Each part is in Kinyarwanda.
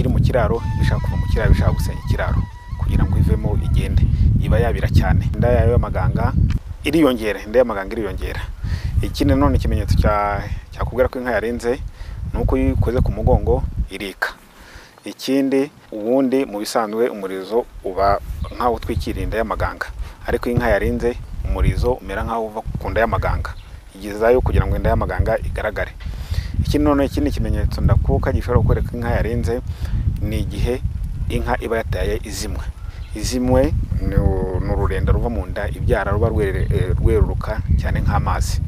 mu kiraro ishaka kuva mu kiraro ishaka gusenya ikiraro kugira ngo ivemo igende iba yabira cyane inda yayo y'amaganga iriyongera inda y'amaganga iriyongera ikindi nanone ikimenyetso cya cyakubwira ko inka yarenze ni uko iyo uyikoze ku mugongo irika ikindi ubundi mu bisanzwe umurizo uba nk'aho utwikira inda y'amaganga ariko iyo inka yarenze umurizo umera nk'aho uva ku nda y'amaganga igezayo kugira ngo inda y'amaganga igaragare ikindi noneho ikindi kimenyetso ndakuka gishobora kwereka inka yarenze ni igihe inka iba yataye izimwe izimwe ni ururenda ruva mu nda ibyara ruba rweruruka cyane nk'amazi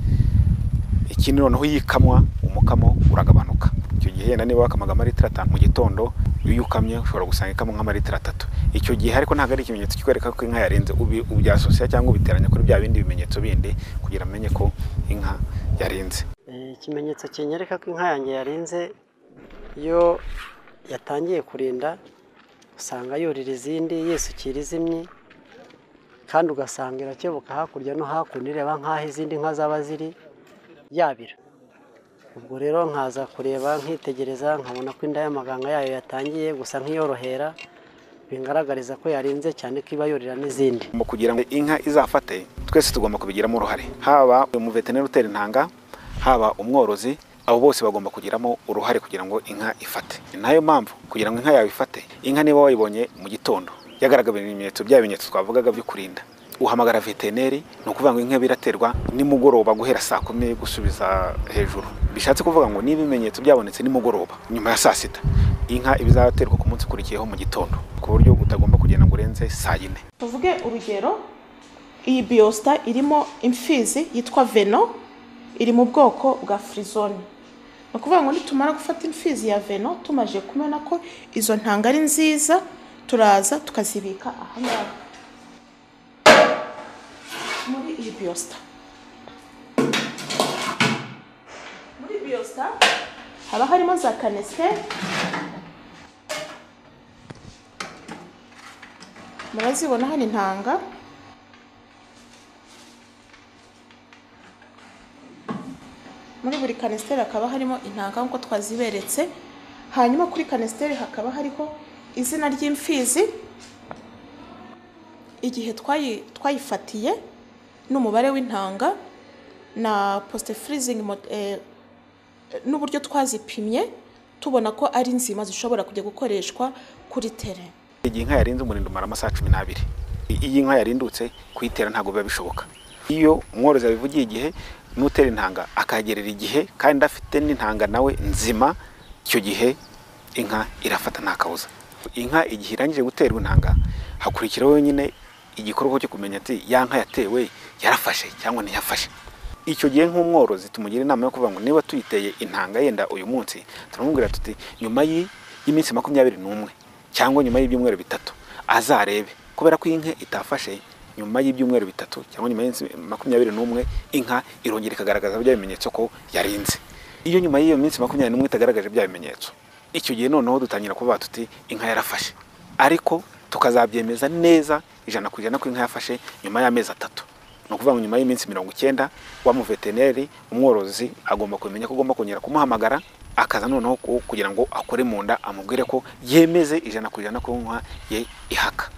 ikindi noneho iyo ikamwa umukamo uragabanuka icyo gihe yenda niba wakamaga amaritiro atanu mu gitondo iyo ukamye ushobora gusanga ikamo nk'amaritiro atatu icyo gihe ariko ntabwo ari ikimenyetso kikwereka ko inka yarenze ubyasosiya cyangwa ubiteranya kuri bya bindi bimenyetso bindi kugira amenye ko inka yarenze ikimenyetso kinyereka ko inka yanjye yarenze iyo yatangiye kurinda usanga yurira izindi yisukira izimye kandi ugasanga irakebuka hakurya no hakuno ireba nk'aho izindi nka zaba ziri yabira ubwo rero nkaza kureba nkitegereza nkabona ko inda y'amaganga yayo yatangiye gusa nk'iyorohera bingaragariza ko yarenze cyane ko iba yurira n'izindi mu kugira ngo inka izafate twese tugomba kubigiramo uruhare haba umuveterineri utera intanga haba umworozi abo bose bagomba kugiramo uruhare kugira ngo inka ifate ni nayo mpamvu kugira ngo inka yawe ifate inka niba wayibonye mu gitondo yagaragaje ibimenyetso bya bimenyetso twavugaga byo kurinda uhamagara veterineri ni ukuvuga ngo inka biraterwa nimugoroba guhera saa kumi gusubiza hejuru bishatse kuvuga ngo niba ibimenyetso byabonetse nimugoroba nyuma ya saa sita inka iba izaterwa ku munsi ukurikiyeho mu gitondo ku buryo utagomba kugenda ngo urenze saa yine tuvuge urugero iyi biyosita irimo imfizi yitwa veno iri mu bwoko bwa firizone ni ukuvuga ngo nitumara gufata imfizi ya veno tumaze kumena ko izo ntanga ari nziza turaza tukazibika aha ngaha muri iyi biyosita muri biyosita haba harimo za kanisite murazibona hano intanga muri buri kanisiteri hakaba harimo intanga nk'uko twaziberetse hanyuma kuri kanisiteri hakaba hariho izina ry'imfizi igihe twayifatiye n'umubare w'intanga na posite furizingi n'uburyo twazipimye tubona ko ari nzima zishobora kujya gukoreshwa kuri tere igihe inka yarinze umurindo umara amasaha cumi n'abiri iyo inka yarindutse kuyitera ntabwo biba bishoboka iyo umworozi yabivugiye igihe n'utera intanga akagerera igihe kandi afite n'intanga nawe nzima icyo gihe inka irafata nta kabuza inka igihe irangije guterwa intanga hakurikiraho nyine igikorwa cyo kumenya ati ya nka yatewe yarafashe cyangwa ntiyafashe icyo gihe nk'umworozi tumugira inama yo kuvuga ngo niba tuyiteye intanga yenda uyu munsi turamubwira tuti nyuma y'iminsi makumyabiri n'umwe cyangwa nyuma y'ibyumweru bitatu azarebe kubera ko inka itafashe nyuma y'ibyumweru bitatu cyangwa nyuma y'iminsi makumyabiri n'umwe inka irongera ikagaragaza bya bimenyetso ko yarinze iyo nyuma y'iyo minsi makumyabiri n'umwe itagaragaje bya bimenyetso icyo gihe noneho dutangira kuvuga tuti inka yarafashe ariko tukazabyemeza neza ijana ku ijana ko inka yafashe nyuma y'amezi atatu ni ukuvuga ngo nyuma y'iminsi mirongo icyenda wa muveterineri umworozi agomba kumenya ko agomba kongera kumuhamagara akaza noneho kugira ngo akore mu nda amubwire ko yemeze ijana ku ijana ko inka ye ihaka